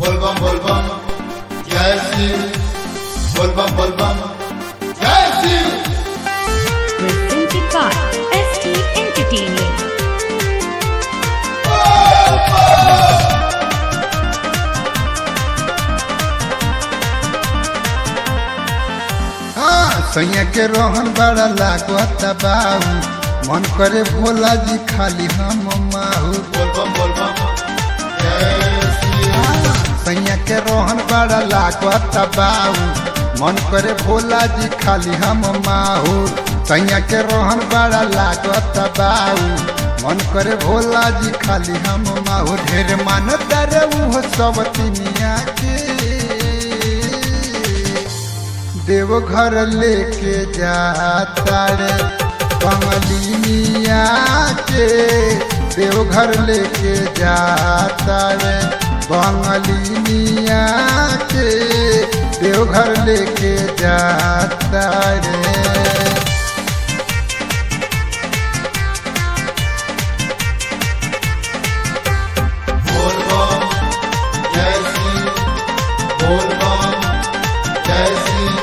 बोलबम बोलबम जय शिव बोलबम बोलबम जय Shiv presented by ST Entertaining. हाँ सैया के रोहन बड़ा लागत बाऊ मन करे भोला जी खाली हम माहू बोलबम बोलबम जय शिव सैया के रोहन बड़ा लागत बाऊ मन करे भोला जी खाली हम माहू सैया के रोहन बड़ा लागत बाऊ मन करे भोला जी खाली हम माहू ढेर मानत रे उहो सब तिनिया के देवघर लेके जाता रे कमलिनिया के देवघर लेके जाता रे बंगलिनिया के देवघर लेके जाता रे बोलबम जय शिव बोलबम जय शिव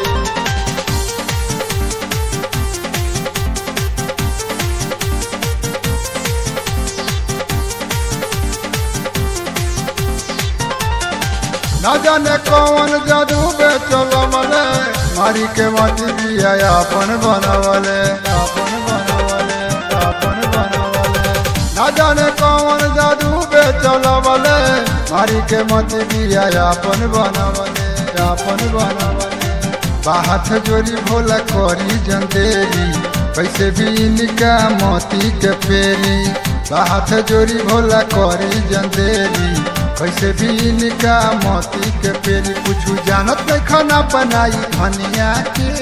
न जाने कौन जादू बेचल मले मारी के मती दिया अपन बनवले अपन बनवले अपन बनवले न जाने कौन जादू बेचल मले मारी के मती दिया अपन बनवले अपन बनवले बाहत जोरी भोला करी जंदेरी कैसे भी इनका मोती के पेरी बाहत जोरी भोला करी जंदेरी कैसे भी इनका मोती के पेरी कुछ जानत नहीं खाना बनाई धनिया के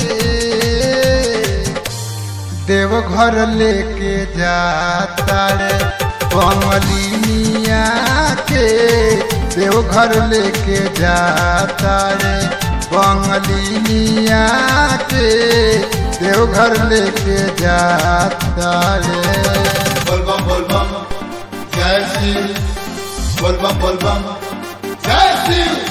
देवघर लेके जाता रे कमलिनिया के देवघर लेके जाता रे बंगलिनिया के देवघर लेके जाता रे बोलबम बोलबम जय शिव बोलबम बोलबम जय शिव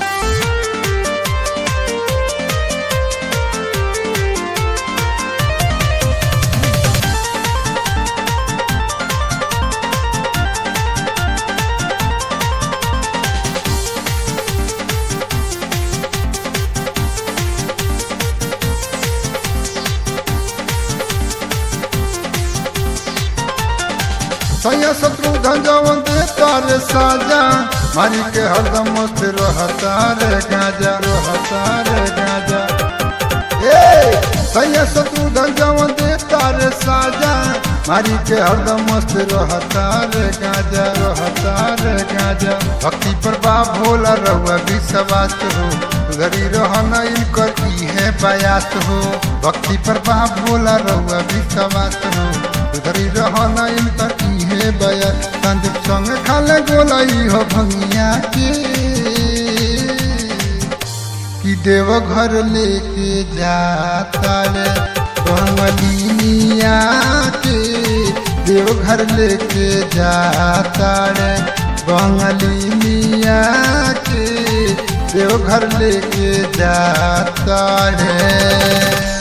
सैया शत्रु धन दे तारे साजा मारी के हरदम मस्त रहता रे गाजा रहता रे गाजा ए सैया शत्रु धन दे तारे साजा मारी के हरदम मस्त रहता रे गाजा रहता रे गाजा भक्ति पर बा भोला रहुआ विश्वास हो उधरी रहना इनकर की है बयास हो भक्ति पर बा भोला रहुआ विश्वास हो उधरी रहना इनकर की है बयास संदीप संग खाले गोलाई हो भंगिया के कि देवघर लेके जाता रे बंगलिनिया के देवघर लेके जाता रे बंगलिनिया के देवघर लेके जाता रे